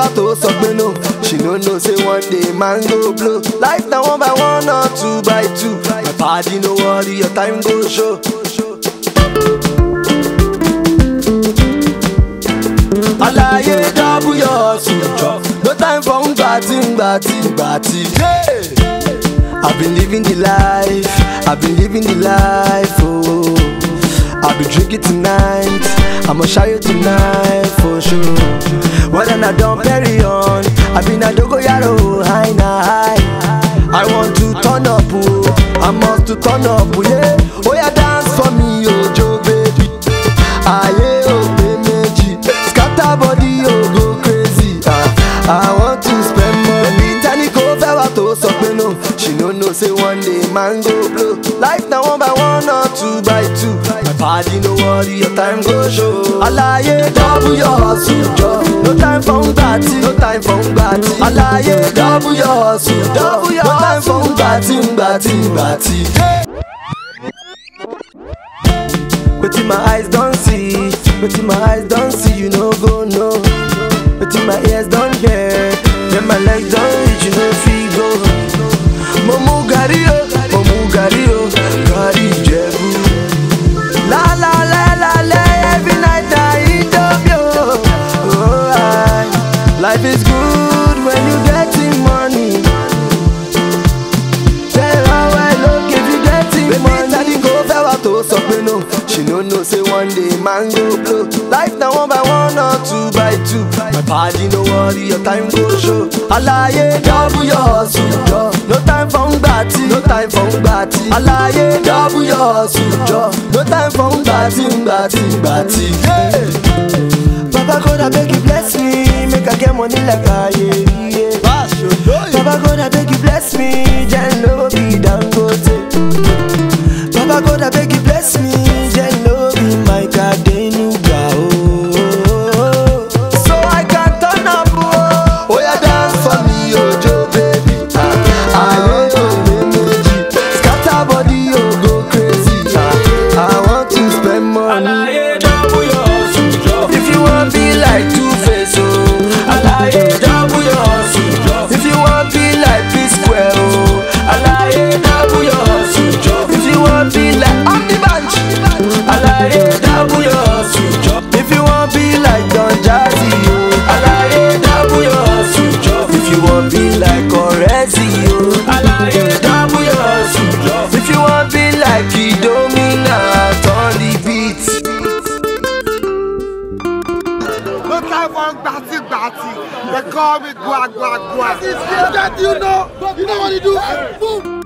wà tó sọ pé no she no know say one day man go blow life na one by one or two by two my padi no worry your time go show. alaye double your sujọ no time for ngbati ngbati ngbati. Yeah. I've been living the life, I've been living the life, oh. I'll be drinking tonight, I'ma show you tonight for sure. Well then I don't carry on, I've been a dogo yaro, high na high. I want to turn up, oh, I must to turn up, oh, yeah. Oh yeah, dance for me, oh Joe baby. Aye, oh baby, scatter body, oh go crazy. Ah, I want to spend money. Tani ko fẹ́ wá tó sọ pé no. She no know say one day man go blow. Life na one by one or two by two. My body no worry, your time go show. Alaye double your hustle jọ. No time for ngbati, no time for ngbati. Alaye double your hustle jọ. No time for ngbati, ngbati, ngbati. Wetin my eyes don see, wetin my eyes don see, you no go know. Wetin my ears don hear, then my legs don reach, you no fit go. Mo mu gàrí o, mo mu gàrí o, gàrí Ìjẹ̀bú. La la la la la, every night I eat up yo. Oh, I, life is good when you getting money. Tell her well look if you getting money. Baby, tani kò fẹ́ wá tó sọ pé no. She no know say one day man go blow. Life na one by one or two by two. My body no worry, your time go show. Alaye double your hustle jọ. No time for ngbati, no time for ngbati. Alaye double your hustle jọ. No time for ngbati, ngbati, ngbati. Yeah. Baba God abeg you bless me, make I get money like Aye. Yeah. Baba God abeg you bless me, then no be Dangote. Baba God abeg you bless me, then no be my Adenuga. Oh, so I can turn up. Oh, oh yeah, dance for me, oh Joe baby. Ah, aye, oh meji, scatter body, oh go crazy. Ah, I want to spend money. Alaye double your hustle job. If you want be like Two Face, oh Alaye double your hustle job. If you want be like P Square, oh Alaye double your hustle job. If you want be like On the Bunch, Alaye double your hustle job. If you want be like Don Jazzy, oh Alaye double your hustle job. If you want be like Orezi, oh Alaye double your hustle job. If you want be like Idomina, on the beat. No time for gbati gbati. They call me gua gua gua. Get you know, you know what you do. Boom.